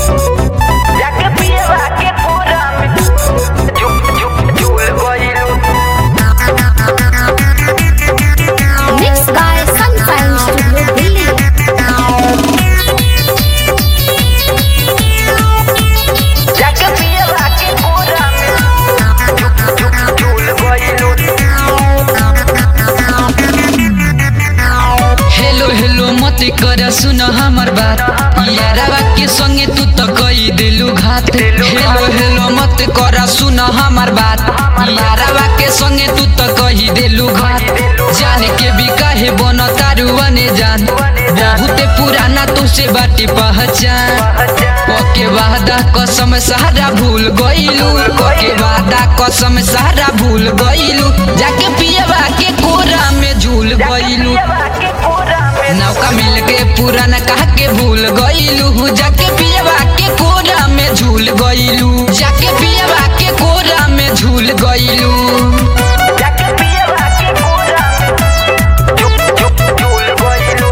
जाके पियवा के कोरा में झुक झुक झूल गइलू Mixed by Sunshine Studio Delhi. जाके पियवा के कोरा में झुक झुक झूल गइलू हेलो हेलो मत कर सुन हमर बात यारवा के संगे तू तो कई दिलू घात हेलो हेलो मत कर सुन हमर बात यारवा के संगे तू तो कही दिलू घात जाने के भी काहे बन तारू बने जान बहुत पुराना तुझसे बाटी पहचान ओके वादा कसम सहारा भूल गइलू ओके वादा कसम सहारा भूल गइलू जाके पियवा के कोरा में झूल गइलू पियवा के कोरा में नौका मिल के पुराना कह के भूल गइलू जाके पियवा के कोरा में झूल गइलू जाके पियवा के कोरा में झूल गइलू जाके पियवा के कोरा में झुक झुक झूल गइलू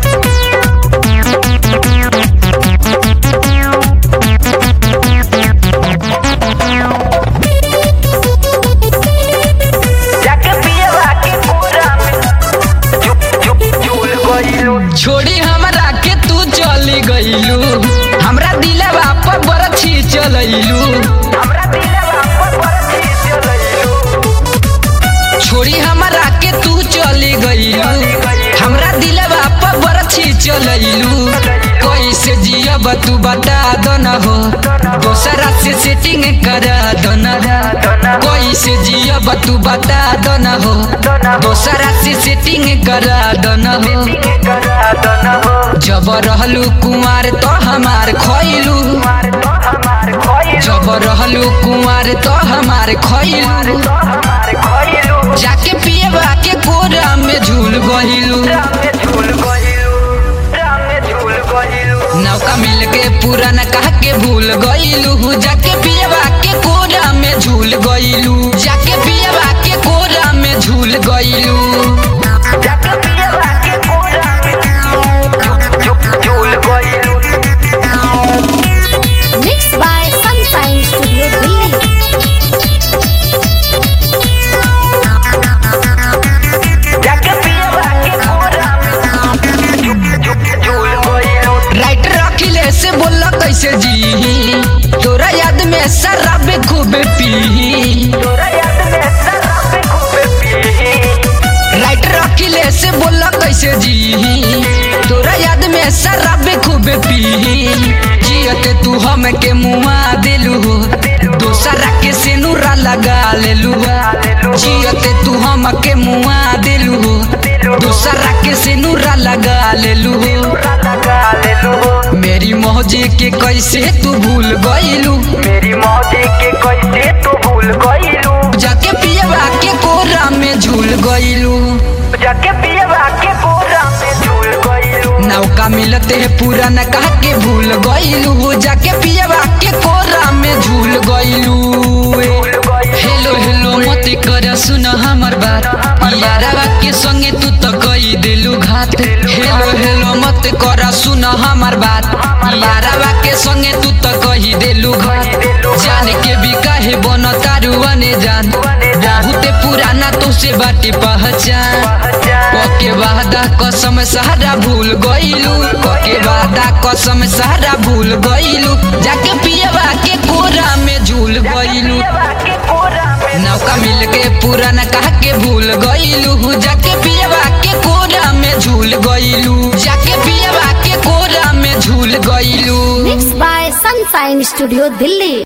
जाके पियवा के कोरा में झुक झुक झूल गइलू छोड़ी हमरा के तू चली गइलू हमरा दिलवा पर बरछी चलैलू हमरा दिलवा पर बरछी चलइलू छोड़ी हमरा के तू चली गइलू हमरा दिलवा पर बरछी चलैलू कैसे जियब तू बता दो न हो दोसरा से सेटिंग करा दो न कैसे जियब तू बता दो न हो दोसरा से सेटिंग करा दो न हो करा दो न हो जब रहलू कुमार तो हमार खैलू मार तो हमार खोइलू जब रहलू कुमार तो हमार खैलू तो हमार खोइलू जाके पियबा के कोरा में झूल गहिलू राम में झूल गइलू राम में झूल गइलू नौका मिल के पुराना कह के भूल गइलू जाके पियबा के कोरा में झूल गइलू जाके पियबा के कोरा में झूल गइलू जाके पियवा के कोरा में झुक झुक झूल गइलू Mixed by Sunshine Studio Delhi. जाके पियवा के कोरा में झुक झुक झूल गइलू राइटर अखिले से बोला कैसे जी तोरा याद में शराब खूब पी तोरा याद में शराब खूब पी राइटर अखिले से बोला कैसे जी तोरा याद में शराब खूब पी जियते तू हम के मुआ दिलू हो दोसरा के सेनुरा लगा लेलू हो जियते तू हम के मुआ दिलू हो दोसरा के सेनुरा लगा लेलू हो लगा लेलू हो मेरी मौजी के कैसे तू भूल गइलू मेरी मौजी के कैसे तू भूल गइलू जाके पियवा के कोरा में झूल गइलू जाके पियवा के कोरा में झूल गइलू नौका मिलते है पुराना कह के भूल गइलू जाके पियवा के कोरा में झूल गइलू भूल गइलू हेलो हेलो मत कर सुन हमर बात यारवा के संगे तू तो कई दिलू घात हेलो हेलो मत कर सुन हमर बात यारवा के संगे तू तो कही दिलू घात जाने के भी काहे बन तारू बने जान बहुत पुराना तुझसे बाटी पहचान ओके वादा कसम सहारा भूल गइलू ओके वादा कसम सहारा भूल गइलू जाके पियवा के कोरा में झूल गइलू पियवा के कोरा में नौका मिल के पुराना कह के भूल गइलू जाके पियवा के कोरा में झूल गइलू जाके पियवा के कोरा में झूल गइलू Mixed by Sunshine Studio Delhi.